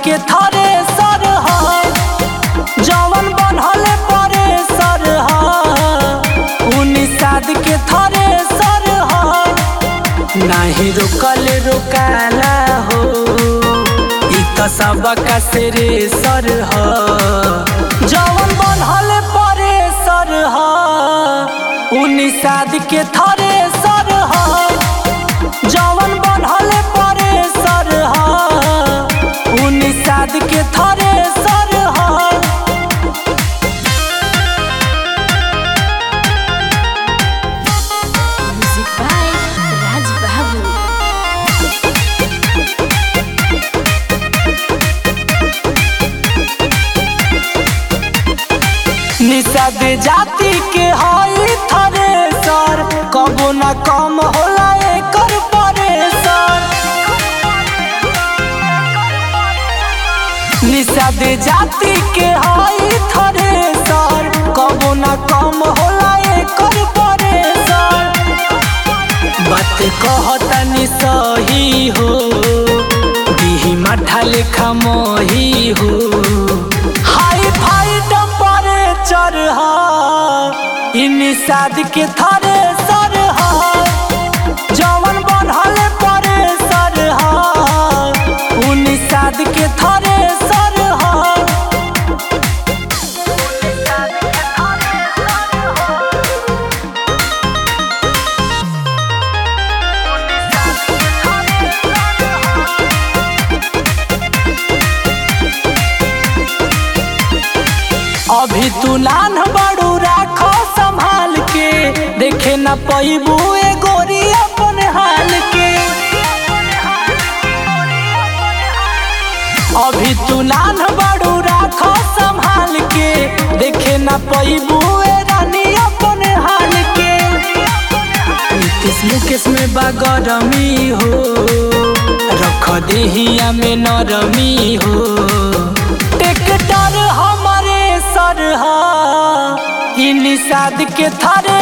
के थरे सर ह जवन बनहल परे सर ह उनिसाद के थरे सर ह नाही रोकल रोकाला हो इ त सबका सिरे सर ह जवन बनहल परे सर ह उनिसाद के थरे सर ह जवन बनहल परे सर ह उनिसाद के थरे सर ह Music by Raj Babu. Nishad जाति के हई थरे सर कबो न कम होला एकर परेसर निषाद जाति के हई थरे सर कबो न कम होला एकर परेसर बात कहतनी सही हो दिही माठा लेखा मही हो हाई फाई टेम्परेचर ह इ निषाद के थरे सर ह जवन बनहल परे सर ह उ निषाद के थरे सर ह अभी तू नान बड़ू राखो संभाल के देखे न पैबू ए गोरी अपन हाल के अभी तू नान बड़ू राखो संभाल के देखे न पैबू ए रानी अपन हाल के नीतीश मुकेश में बागरमी हो रख देहिया में नरमी हो ट्रैक्टर हमारे सर ह इ निषाद के थरे